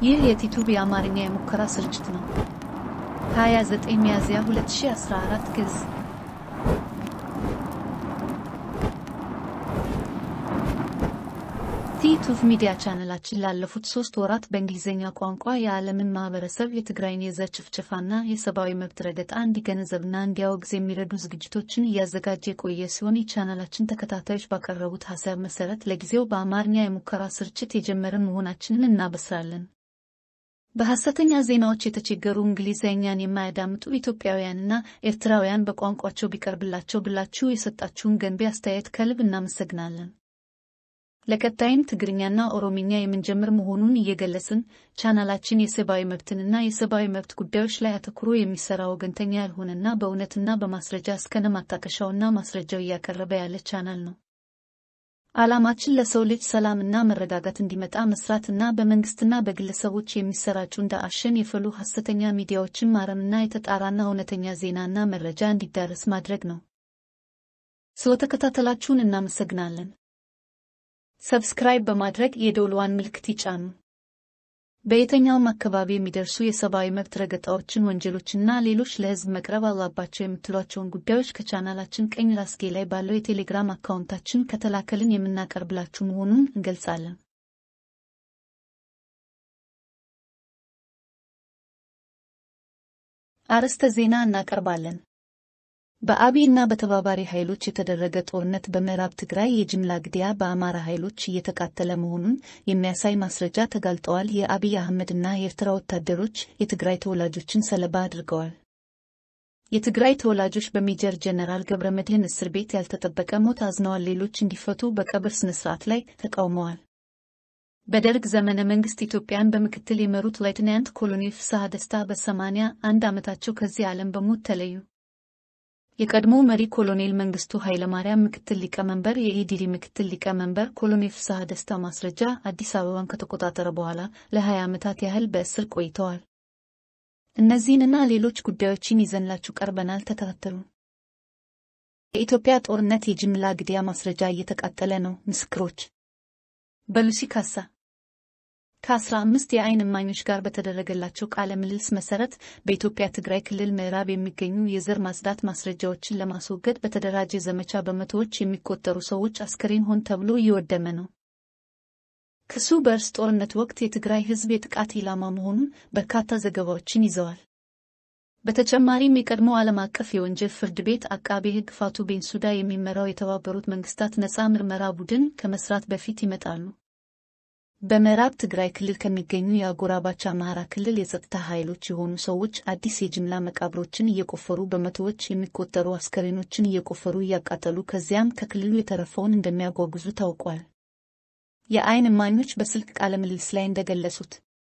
ይህ የቲቱብ የአማርኛ የሙከራ ስርጭት ነው። 29 ሚያዝያ 2014 ግዕዝ ቲቱብ ሚዲያ ቻነላችን ላለፉት ሶስት ወራት በእንግሊዝኛ ቋንቋ የዓለምን ማህበረሰብ የትግራይን የዘር ጭፍጨፋና የሰብአዊ መብት ረገጣ እንዲገነዘብና እንዲያወግዝ የሚረዱ ዝግጅቶችን እያዘጋጀ የቆየ ሲሆን የቻናላችን ተከታታዮች ባቀረቡት ሀሳብ መሰረት ለጊዜው በአማርኛ የሙከራ ስርጭት የጀመርን መሆናችንን እናበስራለን። በሐሰተኛ ዜናዎች የተቸገሩ እንግሊዝኛን የማያዳምጡ ኢትዮጵያውያንና ኤርትራውያን በቋንቋቸው ቢቀርብላቸው ብላችሁ የሰጣችሁን ገንቢ አስተያየት ከልብ እናመሰግናለን። ለቀጣይም ትግርኛና ኦሮምኛ የምንጀምር መሆኑን እየገለጽን ቻናላችን የሰብአዊ መብትንና የሰብአዊ መብት ጉዳዮች ላይ አተኩሮ የሚሰራ ወገንተኛ ያልሆነና በእውነትና በማስረጃ እስከነ ማጣቀሻውና ማስረጃው እያቀረበ ያለ ቻናል ነው። ዓላማችን ለሰው ልጅ ሰላምና መረጋጋት እንዲመጣ መስራትና በመንግስትና በግለሰቦች የሚሰራጩ እንደ አሸን የፈሉ ሐሰተኛ ሚዲያዎችን ማረምና የተጣራና እውነተኛ ዜናና መረጃ እንዲዳረስ ማድረግ ነው። ስለተከታተላችሁን እናመሰግናለን። ሰብስክራይብ በማድረግ የደውልዋን ምልክት ይጫኑ። በየትኛውም አካባቢ የሚደርሱ የሰብአዊ መብት ረገጣዎችን፣ ወንጀሎችና ሌሎች ለሕዝብ መቅረብ አለባቸው የምትሏቸውን ጉዳዮች ከቻናላችን ቀኝ ራስጌ ላይ ባለው የቴሌግራም አካውንታችን ከተላከልን የምናቀርብላችሁ መሆኑን እንገልጻለን። አርዕስተ ዜና እናቀርባለን። በአብይ እና በተባባሪ ኃይሎች የተደረገ ጦርነት በምዕራብ ትግራይ የጅምላ ግድያ በአማራ ኃይሎች እየተቃጠለ መሆኑን የሚያሳይ ማስረጃ ተጋልጠዋል። የአብይ አህመድ እና የኤርትራ ወታደሮች የትግራይ ተወላጆችን ሰለባ አድርገዋል። የትግራይ ተወላጆች በሜጀር ጀነራል ገብረ መድህን እስር ቤት ያልተጠበቀ ሞት አዝነዋል። ሌሎች እንዲፈቱ በቀብር ስነ ስርዓት ላይ ተቃውመዋል። በደርግ ዘመነ መንግስት ኢትዮጵያን በምክትል የመሩት ሌትናንት ኮሎኔል ፍስሐ ደስታ በሰማንያ አንድ ዓመታቸው ከዚህ ዓለም በሞት ተለዩ። የቀድሞ መሪ ኮሎኔል መንግስቱ ኃይለማርያም ምክትል ሊቀመንበር፣ የኢዲሪ ምክትል ሊቀመንበር ኮሎኔል ፍስሐ ደስታ ማስረጃ አዲስ አበባን ከተቆጣጠረ በኋላ ለ20 ዓመታት ያህል በእስር ቆይተዋል። እነዚህንና ሌሎች ጉዳዮችን ይዘንላችሁ ቀርበናል። ተከታተሉ። የኢትዮጵያ ጦርነት የጅምላ ግድያ ማስረጃ እየተቃጠለ ነው። ምስክሮች በሉሲ ካሳ ከአስራ አምስት የዓይን እማኞች ጋር በተደረገላቸው ቃለ ምልልስ መሰረት በኢትዮጵያ ትግራይ ክልል ምዕራብ የሚገኙ የዘር ማጽዳት ማስረጃዎችን ለማስወገድ በተደራጀ ዘመቻ በመቶዎች የሚቆጠሩ ሰዎች አስከሬን ሆን ተብሎ እየወደመ ነው። ክሱ በእርስ ጦርነት ወቅት የትግራይ ሕዝብ የጥቃት ኢላማ መሆኑን በርካታ ዘገባዎችን ይዘዋል። በተጨማሪም የቀድሞ ዓለም አቀፍ የወንጀል ፍርድ ቤት አቃቤ ሕግ ፋቱ ቤንሱዳ የሚመራው የተባበሩት መንግስታት ነፃ ምርመራ ቡድን ከመስራት በፊት ይመጣሉ። በምዕራብ ትግራይ ክልል ከሚገኙ የአጎራባች አማራ ክልል የጸጥታ ኃይሎች የሆኑ ሰዎች አዲስ የጅምላ መቃብሮችን እየቆፈሩ በመቶዎች የሚቆጠሩ አስከሬኖችን እየቆፈሩ እያቃጠሉ ከዚያም ከክልሉ የተረፈውን እንደሚያጓጉዙ ታውቋል። የዓይን እማኞች በስልክ ቃለ ምልልስ ላይ እንደገለጹት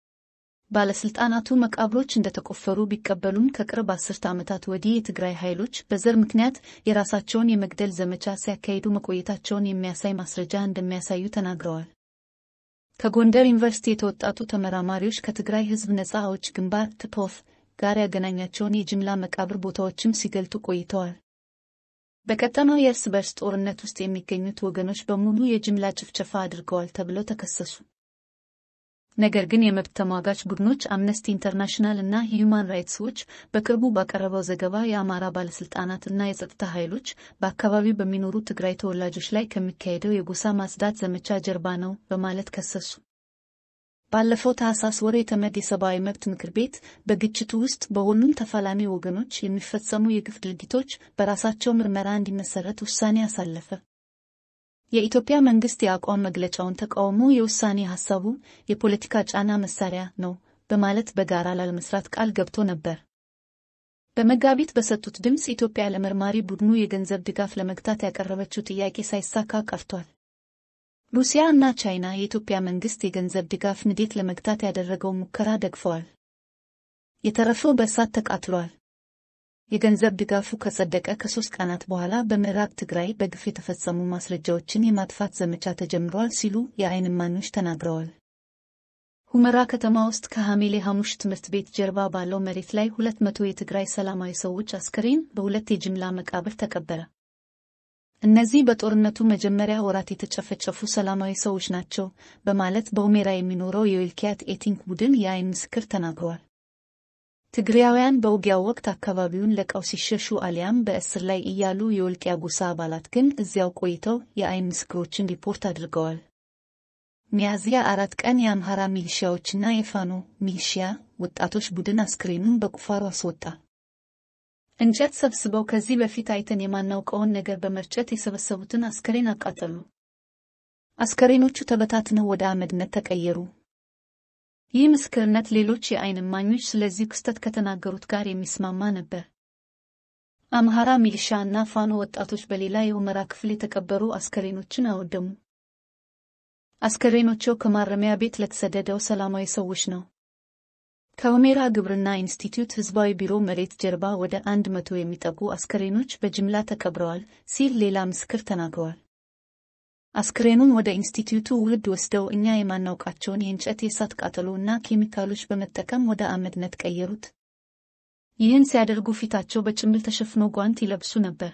ባለስልጣናቱ መቃብሮች እንደተቆፈሩ ቢቀበሉም ከቅርብ አስርተ ዓመታት ወዲህ የትግራይ ኃይሎች በዘር ምክንያት የራሳቸውን የመግደል ዘመቻ ሲያካሂዱ መቆየታቸውን የሚያሳይ ማስረጃ እንደሚያሳዩ ተናግረዋል። ከጎንደር ዩኒቨርሲቲ የተወጣጡ ተመራማሪዎች ከትግራይ ሕዝብ ነፃ አውጪ ግንባር ትፖፍ ጋር ያገናኛቸውን የጅምላ መቃብር ቦታዎችም ሲገልጡ ቆይተዋል። በቀጠናው የእርስ በርስ ጦርነት ውስጥ የሚገኙት ወገኖች በሙሉ የጅምላ ጭፍጨፋ አድርገዋል ተብለው ተከሰሱ። ነገር ግን የመብት ተሟጋች ቡድኖች አምነስቲ ኢንተርናሽናል እና ሂዩማን ራይትስ ዎች በቅርቡ ባቀረበው ዘገባ የአማራ ባለስልጣናት እና የጸጥታ ኃይሎች በአካባቢው በሚኖሩ ትግራይ ተወላጆች ላይ ከሚካሄደው የጎሳ ማጽዳት ዘመቻ ጀርባ ነው በማለት ከሰሱ። ባለፈው ታህሳስ ወር የተመድ የሰብአዊ መብት ምክር ቤት በግጭቱ ውስጥ በሁሉም ተፋላሚ ወገኖች የሚፈጸሙ የግፍ ድርጊቶች በራሳቸው ምርመራ እንዲመሰረት ውሳኔ አሳለፈ። የኢትዮጵያ መንግስት የአቋም መግለጫውን ተቃውሞ የውሳኔ ሐሳቡ የፖለቲካ ጫና መሳሪያ ነው በማለት በጋራ ላለመስራት ቃል ገብቶ ነበር። በመጋቢት በሰጡት ድምፅ ኢትዮጵያ ለመርማሪ ቡድኑ የገንዘብ ድጋፍ ለመግታት ያቀረበችው ጥያቄ ሳይሳካ ቀርቷል። ሩሲያ እና ቻይና የኢትዮጵያ መንግስት የገንዘብ ድጋፍ ንዴት ለመግታት ያደረገውን ሙከራ ደግፈዋል። የተረፈው በእሳት ተቃጥሏል። የገንዘብ ድጋፉ ከጸደቀ ከሶስት ቀናት በኋላ በምዕራብ ትግራይ በግፍ የተፈጸሙ ማስረጃዎችን የማጥፋት ዘመቻ ተጀምሯል ሲሉ የዓይን እማኞች ተናግረዋል። ሁመራ ከተማ ውስጥ ከሐሜሌ ሐሙሽ ትምህርት ቤት ጀርባ ባለው መሬት ላይ ሁለት መቶ የትግራይ ሰላማዊ ሰዎች አስከሬን በሁለት የጅምላ መቃብር ተቀበረ። እነዚህ በጦርነቱ መጀመሪያ ወራት የተጨፈጨፉ ሰላማዊ ሰዎች ናቸው በማለት በሁሜራ የሚኖረው የዊልኪያት ኤቲንክ ቡድን የአይን ምስክር ተናግረዋል። ትግሪያውያን በውጊያው ወቅት አካባቢውን ለቀው ሲሸሹ አሊያም በእስር ላይ እያሉ የወልቂያ ጎሳ አባላት ግን እዚያው ቆይተው የአይን ምስክሮችን ሪፖርት አድርገዋል። ሚያዝያ አራት ቀን የአምሃራ ሚሊሺያዎችና የፋኖ ሚሊሺያ ወጣቶች ቡድን አስክሬኑን በቁፋሮ አስወጣ። እንጨት ሰብስበው ከዚህ በፊት አይተን የማናውቀውን ነገር በመርጨት የሰበሰቡትን አስከሬን አቃጠሉ። አስከሬኖቹ ተበታትነው ወደ አመድነት ተቀየሩ። ይህ ምስክርነት ሌሎች የአይን እማኞች ስለዚህ ክስተት ከተናገሩት ጋር የሚስማማ ነበር። አምሃራ ሚሊሻ እና ፋኖ ወጣቶች በሌላ የሁመራ ክፍል የተቀበሩ አስከሬኖችን አወደሙ። አስከሬኖቸው ከማረሚያ ቤት ለተሰደደው ሰላማዊ ሰዎች ነው። ከሁሜራ ግብርና ኢንስቲትዩት ህዝባዊ ቢሮ መሬት ጀርባ ወደ አንድ መቶ የሚጠጉ አስከሬኖች በጅምላ ተቀብረዋል ሲል ሌላ ምስክር ተናግረዋል። አስክሬኑን ወደ ኢንስቲትዩቱ ውህድ ወስደው እኛ የማናውቃቸውን የእንጨት የእሳት ቃጠሎ እና ኬሚካሎች በመጠቀም ወደ አመድነት ቀየሩት። ይህን ሲያደርጉ ፊታቸው በጭንብል ተሸፍኖ ጓንት ይለብሱ ነበር።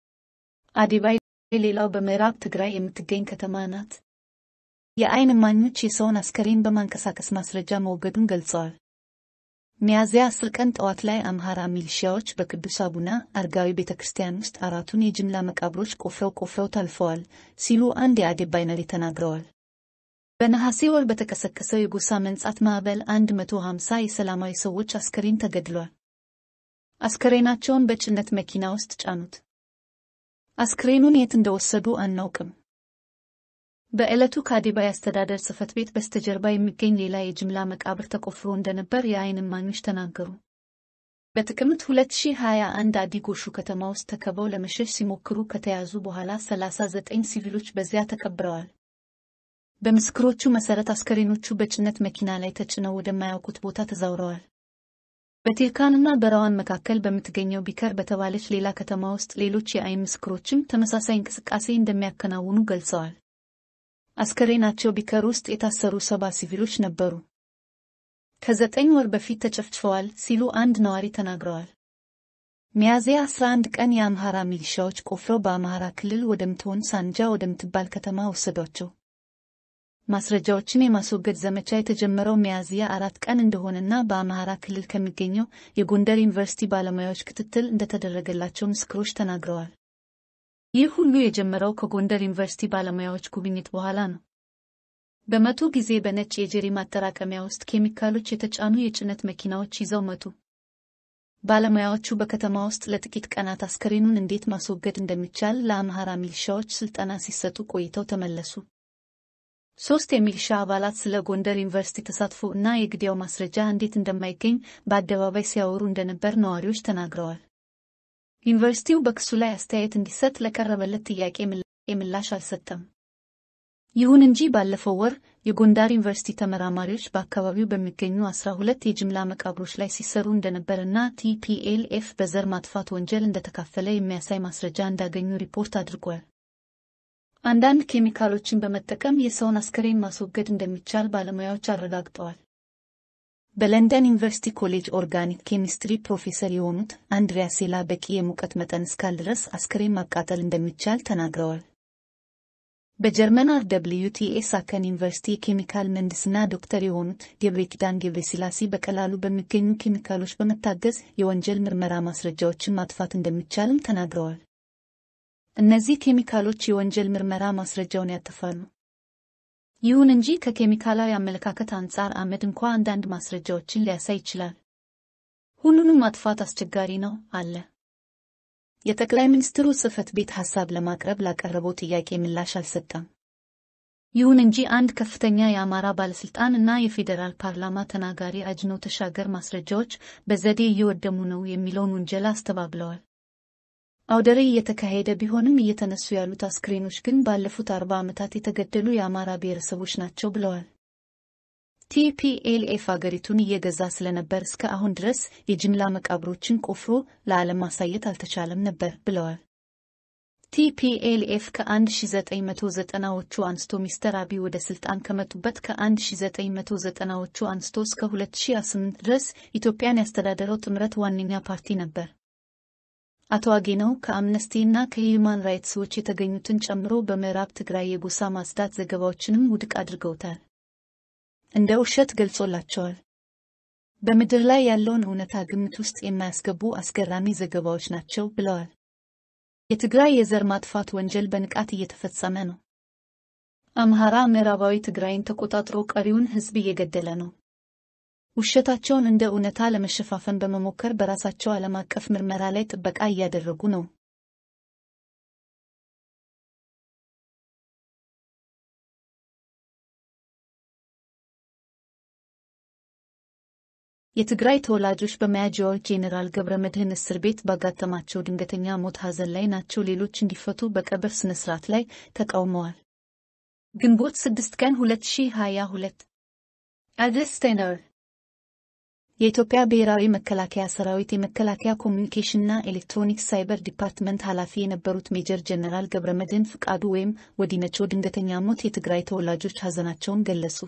አዲባይ ሌላው በምዕራብ ትግራይ የምትገኝ ከተማ ናት። የአይን እማኞች የሰውን አስከሬን በማንቀሳቀስ ማስረጃ መወገዱን ገልጸዋል። ሚያዝያ አስር ቀን ጠዋት ላይ አምሃራ ሚሊሺያዎች በቅዱስ አቡነ አረጋዊ ቤተ ክርስቲያን ውስጥ አራቱን የጅምላ መቃብሮች ቆፍረው ቆፍረው ታልፈዋል ሲሉ አንድ የአዴባይ ነዋሪ ተናግረዋል። በነሐሴ ወር በተቀሰቀሰው የጎሳ መንጻት ማዕበል 150 የሰላማዊ ሰዎች አስከሬን ተገድሏል። አስከሬናቸውን በጭነት መኪና ውስጥ ጫኑት። አስክሬኑን የት እንደወሰዱ አናውቅም። በዕለቱ ከአዴባይ አስተዳደር ጽሕፈት ቤት በስተጀርባ የሚገኝ ሌላ የጅምላ መቃብር ተቆፍሮ እንደነበር የአይን እማኞች ተናገሩ። በጥቅምት 2021 አዲጎሹ ከተማ ውስጥ ተከበው ለመሸሽ ሲሞክሩ ከተያዙ በኋላ 39 ሲቪሎች በዚያ ተቀብረዋል። በምስክሮቹ መሠረት አስከሬኖቹ በጭነት መኪና ላይ ተጭነው ወደማያውቁት ቦታ ተዛውረዋል። በቴርካንና በራዋን መካከል በምትገኘው ቢከር በተባለች ሌላ ከተማ ውስጥ ሌሎች የአይን ምስክሮችም ተመሳሳይ እንቅስቃሴ እንደሚያከናውኑ ገልጸዋል። አስከሬናቸው ቢከር ውስጥ የታሰሩ ሰባ ሲቪሎች ነበሩ። ከዘጠኝ ወር በፊት ተጨፍጭፈዋል ሲሉ አንድ ነዋሪ ተናግረዋል። ሚያዝያ 11 ቀን የአምሃራ ሚሊሻዎች ቆፍረው በአምሃራ ክልል ወደምትሆን ሳንጃ ወደምትባል ከተማ ወሰዷቸው። ማስረጃዎችን የማስወገድ ዘመቻ የተጀመረው ሚያዝያ አራት ቀን እንደሆነና በአምሃራ ክልል ከሚገኘው የጎንደር ዩኒቨርሲቲ ባለሙያዎች ክትትል እንደተደረገላቸው ምስክሮች ተናግረዋል። ይህ ሁሉ የጀመረው ከጎንደር ዩኒቨርሲቲ ባለሙያዎች ጉብኝት በኋላ ነው። በመቶ ጊዜ በነጭ የጀሪ ማጠራቀሚያ ውስጥ ኬሚካሎች የተጫኑ የጭነት መኪናዎች ይዘው መቱ። ባለሙያዎቹ በከተማ ውስጥ ለጥቂት ቀናት አስከሬኑን እንዴት ማስወገድ እንደሚቻል ለአምሃራ ሚሊሻዎች ስልጠና ሲሰጡ ቆይተው ተመለሱ። ሶስት የሚሊሻ አባላት ስለ ጎንደር ዩኒቨርሲቲ ተሳትፎ እና የግድያው ማስረጃ እንዴት እንደማይገኝ በአደባባይ ሲያወሩ እንደነበር ነዋሪዎች ተናግረዋል። ዩኒቨርሲቲው በክሱ ላይ አስተያየት እንዲሰጥ ለቀረበለት ጥያቄ ምላሽ አልሰጠም። ይሁን እንጂ ባለፈው ወር የጎንደር ዩኒቨርሲቲ ተመራማሪዎች በአካባቢው በሚገኙ አስራ ሁለት የጅምላ መቃብሮች ላይ ሲሰሩ እንደነበርና ቲፒኤልኤፍ በዘር ማጥፋት ወንጀል እንደተካፈለ የሚያሳይ ማስረጃ እንዳገኙ ሪፖርት አድርጓል። አንዳንድ ኬሚካሎችን በመጠቀም የሰውን አስከሬን ማስወገድ እንደሚቻል ባለሙያዎች አረጋግጠዋል። በለንደን ዩኒቨርሲቲ ኮሌጅ ኦርጋኒክ ኬሚስትሪ ፕሮፌሰር የሆኑት አንድሪያ ሴላ በቂ የሙቀት መጠን እስካል ድረስ አስከሬን ማቃጠል እንደሚቻል ተናግረዋል። በጀርመን አር ደብልዩ ቲ ኤ ሳከን ዩኒቨርሲቲ የኬሚካል ምህንድስና ዶክተር የሆኑት ገብረ ኪዳን ገብረስላሴ በቀላሉ በሚገኙ ኬሚካሎች በመታገዝ የወንጀል ምርመራ ማስረጃዎችን ማጥፋት እንደሚቻልም ተናግረዋል። እነዚህ ኬሚካሎች የወንጀል ምርመራ ማስረጃውን ያጠፋሉ። ይሁን እንጂ ከኬሚካላዊ አመለካከት አንጻር አመድ እንኳ አንዳንድ ማስረጃዎችን ሊያሳይ ይችላል። ሁሉንም ማጥፋት አስቸጋሪ ነው አለ። የጠቅላይ ሚኒስትሩ ጽሕፈት ቤት ሐሳብ ለማቅረብ ላቀረበው ጥያቄ ምላሽ አልሰጠም። ይሁን እንጂ አንድ ከፍተኛ የአማራ ባለስልጣን እና የፌዴራል ፓርላማ ተናጋሪ አጅነው ተሻገር ማስረጃዎች በዘዴ እየወደሙ ነው የሚለውን ውንጀላ አስተባብለዋል። አውደ ርዕይ እየተካሄደ ቢሆንም እየተነሱ ያሉት አስክሬኖች ግን ባለፉት አርባ ዓመታት የተገደሉ የአማራ ብሔረሰቦች ናቸው ብለዋል። ቲፒኤልኤፍ አገሪቱን እየገዛ ስለነበር እስከ አሁን ድረስ የጅምላ መቃብሮችን ቆፍሮ ለዓለም ማሳየት አልተቻለም ነበር ብለዋል። ቲፒኤልኤፍ ከ1990ዎቹ አንስቶ ሚስተር አብይ ወደ ስልጣን ከመጡበት ከ1990ዎቹ አንስቶ እስከ 2008 ድረስ ኢትዮጵያን ያስተዳደረው ጥምረት ዋነኛ ፓርቲ ነበር። አቶ አጌነው ከአምነስቲ እና ከሂዩማን ራይትስ ዎች የተገኙትን ጨምሮ በምዕራብ ትግራይ የጎሳ ማጽዳት ዘገባዎችንም ውድቅ አድርገውታል። እንደ ውሸት ገልጾላቸዋል። በምድር ላይ ያለውን እውነታ ግምት ውስጥ የማያስገቡ አስገራሚ ዘገባዎች ናቸው ብለዋል። የትግራይ የዘር ማጥፋት ወንጀል በንቃት እየተፈጸመ ነው። አምሃራ ምዕራባዊ ትግራይን ተቆጣጥሮ ቀሪውን ሕዝብ እየገደለ ነው። ውሸታቸውን እንደ እውነታ ለመሸፋፈን በመሞከር በራሳቸው ዓለም አቀፍ ምርመራ ላይ ጥበቃ እያደረጉ ነው። የትግራይ ተወላጆች በመያዣው ጄኔራል ገብረ መድህን እስር ቤት ባጋጠማቸው ድንገተኛ ሞት ሐዘን ላይ ናቸው። ሌሎች እንዲፈቱ በቀብር ስነ ስርዓት ላይ ተቃውመዋል። ግንቦት 6 ቀን 2022 አድስተነር የኢትዮጵያ ብሔራዊ መከላከያ ሰራዊት የመከላከያ ኮሚኒኬሽንና ኤሌክትሮኒክስ ሳይበር ዲፓርትመንት ኃላፊ የነበሩት ሜጀር ጀነራል ገብረመድህን ፍቃዱ ወይም ወዲነቾ ድንገተኛ ሞት የትግራይ ተወላጆች ሐዘናቸውን ገለጹ።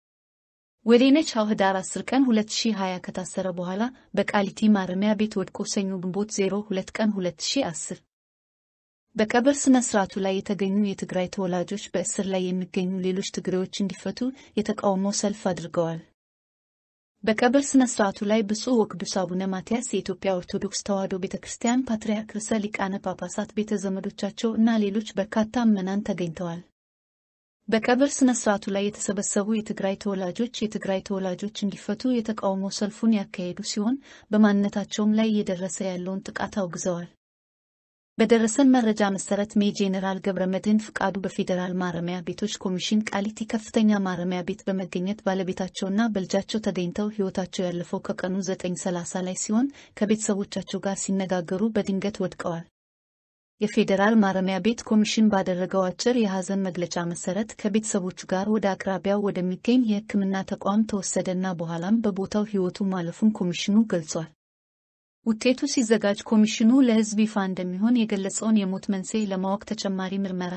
ወዲነች ህዳር 10 ቀን 2020 ከታሰረ በኋላ በቃሊቲ ማረሚያ ቤት ወድቆ ሰኞ ግንቦት 02 ቀን 2010 በቀብር ስነ ስርዓቱ ላይ የተገኙ የትግራይ ተወላጆች በእስር ላይ የሚገኙ ሌሎች ትግሬዎች እንዲፈቱ የተቃውሞ ሰልፍ አድርገዋል። በቀብር ስነ ስርዓቱ ላይ ብፁዕ ወቅዱስ አቡነ ማትያስ የኢትዮጵያ ኦርቶዶክስ ተዋሕዶ ቤተ ክርስቲያን ፓትርያርክ ርዕሰ ሊቃነ ጳጳሳት ቤተ ዘመዶቻቸው እና ሌሎች በርካታ ምዕመናን ተገኝተዋል። በቀብር ስነ ስርዓቱ ላይ የተሰበሰቡ የትግራይ ተወላጆች የትግራይ ተወላጆች እንዲፈቱ የተቃውሞ ሰልፉን ያካሄዱ ሲሆን በማንነታቸውም ላይ እየደረሰ ያለውን ጥቃት አውግዘዋል። በደረሰን መረጃ መሰረት ሜ ጄኔራል ገብረመድህን ፍቃዱ በፌዴራል ማረሚያ ቤቶች ኮሚሽን ቃሊቲ ከፍተኛ ማረሚያ ቤት በመገኘት ባለቤታቸውና በልጃቸው ተገኝተው ሕይወታቸው ያለፈው ከቀኑ 9:30 ላይ ሲሆን ከቤተሰቦቻቸው ጋር ሲነጋገሩ በድንገት ወድቀዋል። የፌዴራል ማረሚያ ቤት ኮሚሽን ባደረገው አጭር የሐዘን መግለጫ መሰረት ከቤተሰቦቹ ጋር ወደ አቅራቢያው ወደሚገኝ የሕክምና ተቋም ተወሰደና በኋላም በቦታው ሕይወቱ ማለፉን ኮሚሽኑ ገልጿል። ውጤቱ ሲዘጋጅ ኮሚሽኑ ለሕዝብ ይፋ እንደሚሆን የገለጸውን የሞት መንስኤ ለማወቅ ተጨማሪ ምርመራ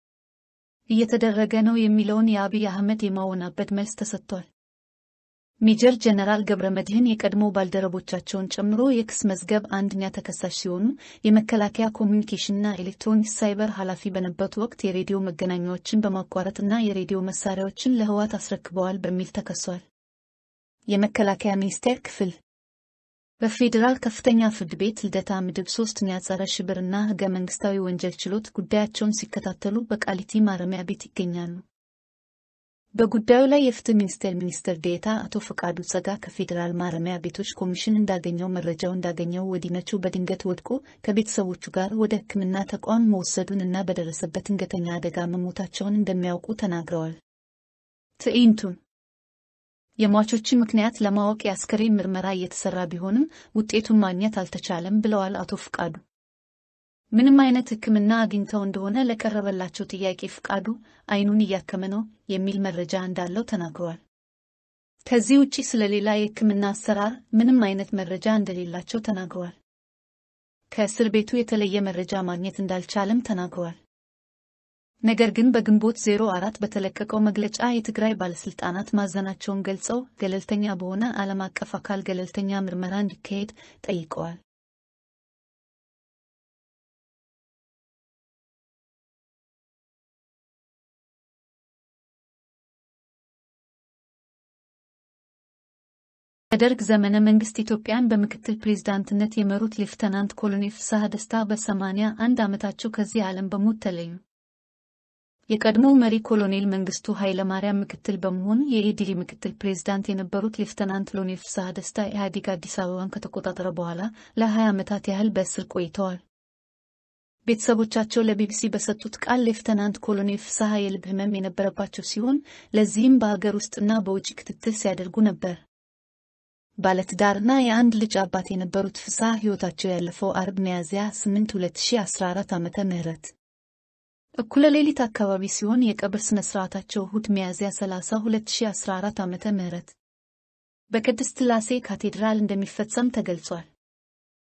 እየተደረገ ነው የሚለውን የአብይ አህመድ የማወናበድ መልስ ተሰጥቷል። ሜጀር ጀነራል ገብረመድህን የቀድሞ ባልደረቦቻቸውን ጨምሮ የክስ መዝገብ አንደኛ ተከሳሽ ሲሆኑ የመከላከያ ኮሚኒኬሽንና ኤሌክትሮኒክስ ሳይበር ኃላፊ በነበሩት ወቅት የሬዲዮ መገናኛዎችን በማቋረጥና የሬዲዮ መሳሪያዎችን ለህወሓት አስረክበዋል በሚል ተከሷል። የመከላከያ ሚኒስቴር ክፍል በፌዴራል ከፍተኛ ፍርድ ቤት ልደታ ምድብ ሶስተኛ ጸረ ሽብርና ህገ መንግስታዊ ወንጀል ችሎት ጉዳያቸውን ሲከታተሉ በቃሊቲ ማረሚያ ቤት ይገኛሉ። በጉዳዩ ላይ የፍትህ ሚኒስቴር ሚኒስትር ዴኤታ አቶ ፈቃዱ ጸጋ ከፌዴራል ማረሚያ ቤቶች ኮሚሽን እንዳገኘው መረጃው እንዳገኘው ወዲነቹ በድንገት ወድቆ ከቤተሰቦቹ ጋር ወደ ሕክምና ተቋም መወሰዱን እና በደረሰበት ድንገተኛ አደጋ መሞታቸውን እንደሚያውቁ ተናግረዋል። ትዕይንቱን የሟቾችን ምክንያት ለማወቅ የአስከሬን ምርመራ እየተሰራ ቢሆንም ውጤቱን ማግኘት አልተቻለም ብለዋል አቶ ፍቃዱ። ምንም አይነት ሕክምና አግኝተው እንደሆነ ለቀረበላቸው ጥያቄ ፍቃዱ አይኑን እያከመ ነው የሚል መረጃ እንዳለው ተናግረዋል። ከዚህ ውጪ ስለሌላ የሕክምና አሰራር ምንም አይነት መረጃ እንደሌላቸው ተናግረዋል። ከእስር ቤቱ የተለየ መረጃ ማግኘት እንዳልቻለም ተናግረዋል። ነገር ግን በግንቦት 04 በተለቀቀው መግለጫ የትግራይ ባለስልጣናት ማዘናቸውን ገልጸው ገለልተኛ በሆነ ዓለም አቀፍ አካል ገለልተኛ ምርመራ እንዲካሄድ ጠይቀዋል። በደርግ ዘመነ መንግስት ኢትዮጵያን በምክትል ፕሬዝዳንትነት የመሩት ሌፍተናንት ኮሎኔል ፍስሐ ደስታ በሰማንያ አንድ ዓመታቸው ከዚህ ዓለም በሞት ተለዩ። የቀድሞው መሪ ኮሎኔል መንግስቱ ኃይለማርያም ምክትል በመሆን የኢዲሪ ምክትል ፕሬዝዳንት የነበሩት ሌፍተናንት ኮሎኔል ፍስሐ ደስታ ኢህአዴግ አዲስ አበባን ከተቆጣጠረ በኋላ ለ20 ዓመታት ያህል በእስር ቆይተዋል። ቤተሰቦቻቸው ለቢቢሲ በሰጡት ቃል ሌፍተናንት ኮሎኔል ፍስሐ የልብ ህመም የነበረባቸው ሲሆን ለዚህም በአገር ውስጥና በውጭ ክትትል ሲያደርጉ ነበር። ባለትዳርና የአንድ ልጅ አባት የነበሩት ፍስሐ ሕይወታቸው ያለፈው አርብ ሚያዝያ 8 2014 ዓመተ ምህረት እኩለ ሌሊት አካባቢ ሲሆን የቀብር ስነ ስርዓታቸው እሁድ ሚያዝያ 30 2014 ዓመተ ምህረት በቅድስት ሥላሴ ካቴድራል እንደሚፈጸም ተገልጿል።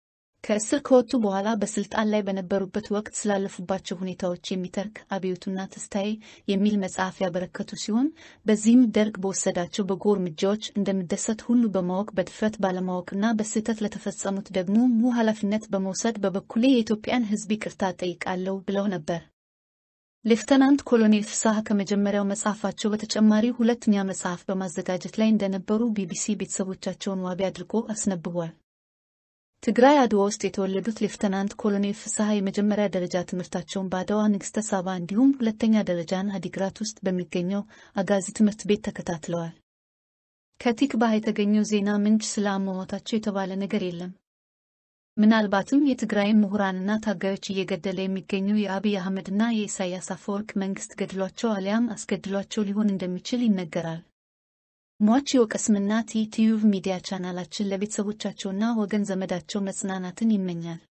ከእስር ከወጡ በኋላ በስልጣን ላይ በነበሩበት ወቅት ስላለፉባቸው ሁኔታዎች የሚተርክ አብዮቱና ተስታዬ የሚል መጽሐፍ ያበረከቱ ሲሆን በዚህም ደርግ በወሰዳቸው በጎ እርምጃዎች እንደሚደሰት ሁሉ በማወቅ በድፍረት ባለማወቅና በስህተት ለተፈጸሙት ደግሞ ሙሉ ኃላፊነት በመውሰድ በበኩሌ የኢትዮጵያን ሕዝብ ይቅርታ ጠይቃለሁ ብለው ነበር። ሌፍተናንት ኮሎኔል ፍስሐ ከመጀመሪያው መጽሐፋቸው በተጨማሪ ሁለተኛ መጽሐፍ በማዘጋጀት ላይ እንደነበሩ ቢቢሲ ቤተሰቦቻቸውን ዋቢ አድርጎ አስነብቧል። ትግራይ አድዋ ውስጥ የተወለዱት ሌፍተናንት ኮሎኔል ፍስሐ የመጀመሪያ ደረጃ ትምህርታቸውን በአድዋ ንግሥተ ሳባ እንዲሁም ሁለተኛ ደረጃን አዲግራት ውስጥ በሚገኘው አጋዚ ትምህርት ቤት ተከታትለዋል። ከቲክባህ የተገኘው ዜና ምንጭ ስለ አሟሟታቸው የተባለ ነገር የለም። ምናልባትም የትግራይን ምሁራንና ታጋዮች እየገደለ የሚገኘው የአብይ አህመድና የኢሳያስ አፈወርቅ መንግስት ገድሏቸው አሊያም አስገድሏቸው ሊሆን እንደሚችል ይነገራል። ሟች የወቀስምና ቲዩብ ሚዲያ ቻናላችን ለቤተሰቦቻቸውና ወገን ዘመዳቸው መጽናናትን ይመኛል።